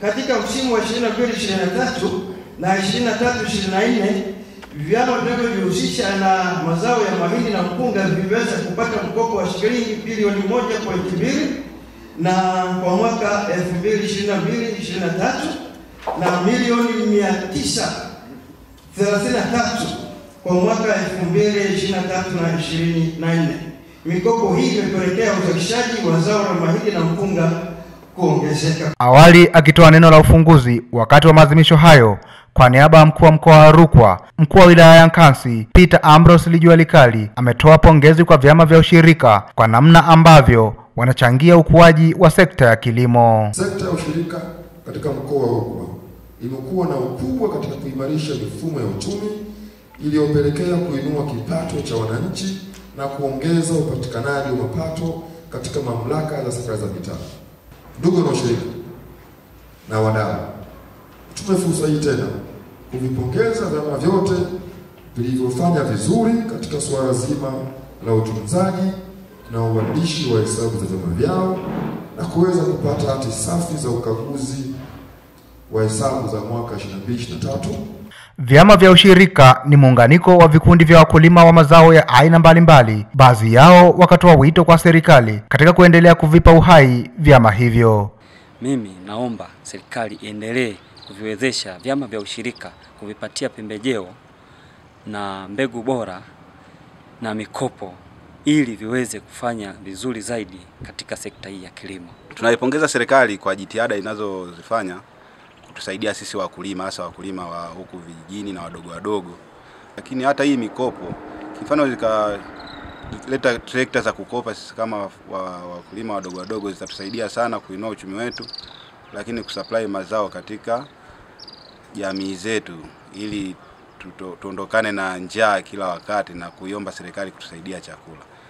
Katika msimu wa 22 23 na 23 24 vyama vinavyojihusisha na mazao ya mahindi na mpunga viliweza kupata mkopo wa shilingi bilioni 1.2 na kwa mwaka 2022 23 na milioni 933 kwa mwaka 2023 na 24. Mikopo hii imepelekea uzalishaji wa zao la mahindi na mpunga kuongezeka. Awali akitoa neno la ufunguzi wakati wa maadhimisho hayo kwa niaba ya mkuu wa mkoa wa Rukwa, mkuu wa wilaya ya Nkasi Peter Ambrose Lijua Likali ametoa pongezi kwa vyama vya ushirika kwa namna ambavyo wanachangia ukuaji wa sekta ya kilimo. Sekta ya ushirika katika mkoa wa Rukwa imekuwa na ukubwa katika kuimarisha mifumo ya uchumi iliyopelekea kuinua kipato cha wananchi na kuongeza upatikanaji wa mapato katika mamlaka za serikali za mitaa. Ndugu na ushirika na wadau, tume fursa hii tena kuvipongeza vyama vyote vilivyofanya vizuri katika suala zima la utunzaji na uandishi wa hesabu za vyama vyao na kuweza kupata hati safi za ukaguzi wa hesabu za mwaka 2023. Vyama vya ushirika ni muunganiko wa vikundi vya wakulima wa mazao ya aina mbalimbali. Baadhi yao wakatoa wito kwa serikali katika kuendelea kuvipa uhai vyama hivyo. Mimi naomba serikali iendelee kuviwezesha vyama vya ushirika, kuvipatia pembejeo na mbegu bora na mikopo ili viweze kufanya vizuri zaidi katika sekta hii ya kilimo. Tunaipongeza serikali kwa jitihada inazozifanya kutusaidia sisi wakulima, hasa wakulima wa huku vijijini na wadogo wadogo. Lakini hata hii mikopo, mfano zikaleta trekta za kukopa, sisi kama wakulima wadogo wadogo, zitatusaidia sana kuinua uchumi wetu, lakini kusupply mazao katika jamii zetu ili tuondokane na njaa kila wakati na kuiomba serikali kutusaidia chakula.